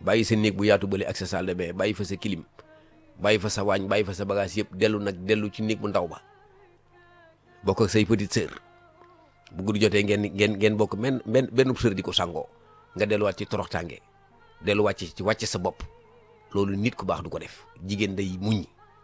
bàyyi sa néeg bu yaatu bële ak sa salle de bain bàyyi fa sa clim bàyyi fa sa waañ bàyyi fa sa bagage yëpp dellu nag dellu ci néeg bu ndaw ba bokk ak say petite sœur bu guddi jotee ngeen ngeen ngeen bokk benn benn benn sër di ko sangoo nga delluwaat ci toroxtaange delluwaat ci wàcce sa bopp loolu nit ku baax du ko def jigéen day muñ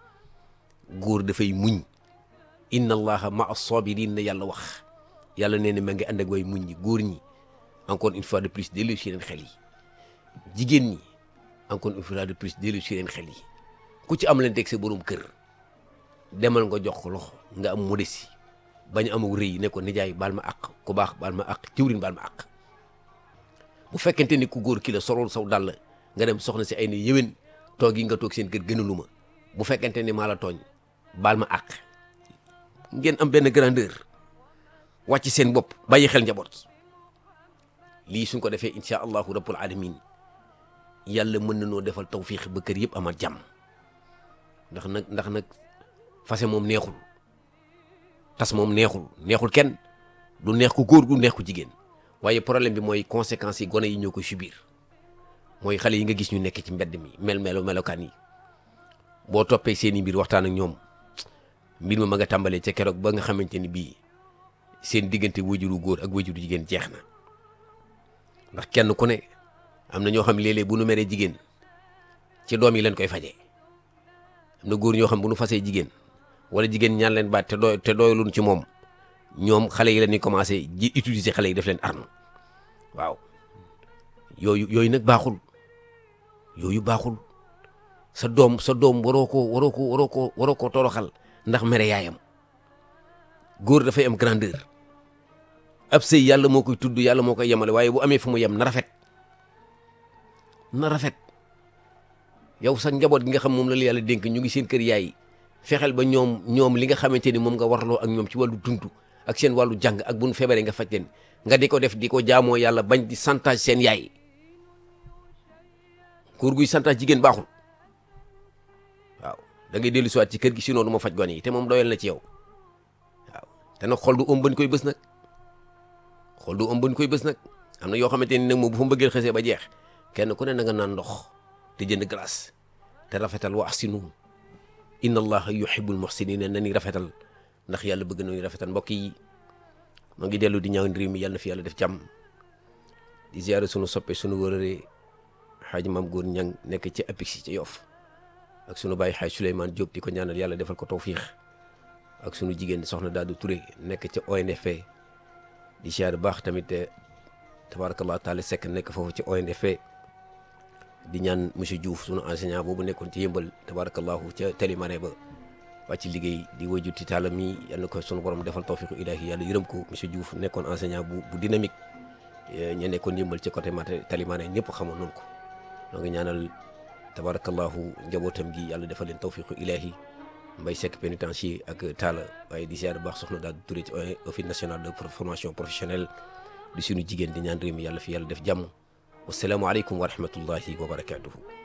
góor dafay muñ inna allaha ma as-sabirin la yàlla wax yàlla nee na ma ngi ànd ak way muñ ñi góor ñi encore une fois de plus dellu si leen xel yi jigéen ñi encore une fois de plus dellu si leen xel yi ku ci am leen teg sa borom kër demal nga jox ko loxo nga am modestie bañ a amul rëy ne ko nijaay baal ma àq ku baax baal ma àq ciwrin baal ma àq bu fekkente ni ku góor ki la solol saw dàll nga dem soxna si ay ne yéwén toog yi nga toog seen kër gënalu ma bu fekkente ni maa la tooñ baal ma àq ngeen am benn grandeur wàcc seen bopp bàyyi xel njaboot lii suñ ko defee incha allahu rabbul alamin yàlla mën na noo defal tawfiix ba kër yëpp amal jàmm ndax nag ndax nag fase moom neexul tas moom neexul neexul kenn du neex ku góor du neex ku jigéen waaye problème bi mooy conséquences yi gone yi ñoo koy subir mooy xale yi nga gis ñu nekk ci mbedd mi mel melo melokaan yi boo toppee seen i mbir waxtaan ak ñoom mbir ma ma nga tàmbalee ca keroog ba nga xamante ni bii seen diggante wajuru góor ak wajuru jigéen jeex na ndax kenn ku ne am na ñoo xam léeg-léeg bu nu meree jigéen ci doom yi leen koy fajee am na góor ñoo xam bu nu fasee jigéen wala jigéen ñaan leen baat te doy te doyluñ ci moom ñoom xale yi la ñuy commencé ji utiliser xale yi def leen arme waaw yooyu yooyu nag baaxul yooyu baaxul sa doom sa doom waroo ko waroo ko waroo ko waroo ko toroxal ndax mere yaayam góor dafay am grandeur ab sëy yàlla moo koy tudd yàlla moo koy yemale waaye bu amee fu mu yem na rafet na rafet yow sa njaboot gi nga xam moom la la yàlla dénk ñu ngi seen kër yaay fexeel ba ñoom ñoom li nga xamante ni moom nga warloo ak ñoom ci wàllu dund ak seen wàllu jàng ak bu nu feebaree nga faj leen nga di ko def di ko jaamoo yàlla bañ di santage seen yaay góor guy santage jigéen baaxul waaw da ngay dellu siwaat ci kër gi sinon du ma faj gone yi te moom doyal na ci yow waaw te nag xol du ëm bañ koy bës nag xol du ëm bañ koy bës nag am na yoo xamante ni nag moom bu fa mbëggeel xësee ba jeex kenn ku ne na nga naan ndox te jënd glace te rafetal wa ahsinu inna allaha yuhibbul muhsinina na ni rafetal ndax yàlla bëgg nañu rafetal mbokk yi ma ngi dellu di ñaan réew mi yàlla na fi yàlla def jàmm di ziare sunu soppe sunu wërëre xaaji maam góor ñang nekk ci apix ci yof ak sunu bàyyi xaaj Souleymane Diop di ko ñaanal yàlla defal ko tawfiix ak sunu jigéen soxna Daadu Touré nekk ca ONFP di ziare baax tamit tabarakallah taala sekk nekk foofu ci ONFP di ñaan monsieur Diouf sunu enseignant boobu nekkoon ci yëmbal tabarakallahu ca Télimane ba wàcc liggéey di wajur ci taalam mi yàlla na ko sunu borom defal tawfiqu ilahi yàlla yërëm ko monsieur Diouf nekkoon enseignant bu bu dynamique ña nekkoon yëmbal ci côté mate Télimane ñëpp xamoon noonu ko noo ngi ñaanal tabarakallahu njabootam gi yàlla defal leen tawfiqu ilahi mbay sekk pénitencier ak taala waaye di ziar baax soxna daal turé ci office national de formation professionnelle di suñu jigéen di ñaan réew mi yàlla fi yàlla def jàmm wasalaamualeykum wa rahmatullahi wa barakatuhu